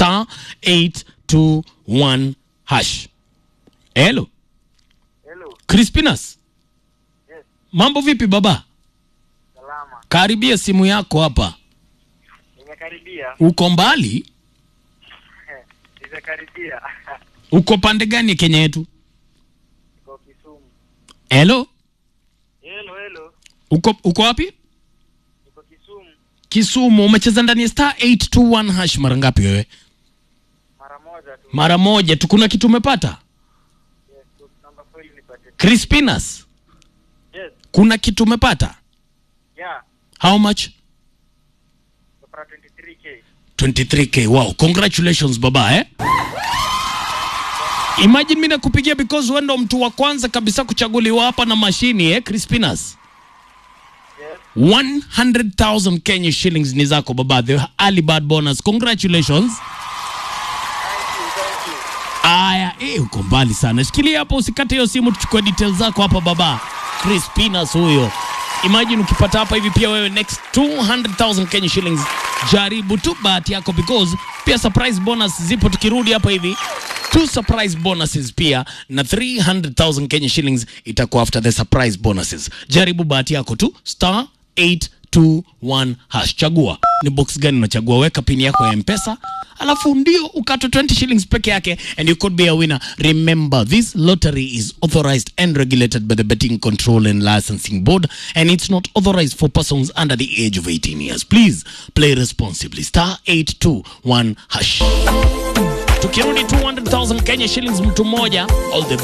star 821 hash. Hello, Hello. Crispinas. Yes. Mambo vipi baba? Salama. Karibia simu yako hapa. Nimekaribia. Uko mbali? Nimekaribia. Uko pande gani Kenya yetu? Niko Kisumu. Hello, Hello, hello. uko uko wapi? Niko Kisumu Kisumu. Umecheza ndani ya star 821 hash mara ngapi wewe? mara moja tu. Mara moja tu. Kuna kitu umepata? Yes, tu- namba kweli nipate. Crispinas, Yes. kuna kitu umepata? Yeah. How much? Kupata 23k. 23k. Wow, congratulations baba eh? Imagine mimi nakupigia because wewe ndo mtu wa kwanza kabisa kuchaguliwa hapa na mashini eh, Crispinas. Yes. 100,000 Kenya shillings ni zako baba, the early bird bonus. Congratulations. Thank you, thank you. Aya, eh, uko mbali sana. Shikilia hapo usikate hiyo simu tuchukue details zako hapa baba. Crispinas huyo. Imagine ukipata hapa hivi pia wewe next 200,000 Kenya shillings. Jaribu tu bahati yako because pia surprise bonus zipo tukirudi hapa hivi. Two surprise bonuses pia na 300,000 Kenya shillings itakuwa after the surprise bonuses. Jaribu bahati yako tu star 821 hash. Chagua ni box gani unachagua, weka pini yako ya Mpesa alafu ndio ukatwe 20 shillings peke yake and you could be a winner. Remember this lottery is authorized and regulated by the Betting Control and Licensing Board and it's not authorized for persons under the age of 18 years. Please play responsibly. Star 821 hash. Tukirudi 200,000 Kenya shillings mtu mmoja all the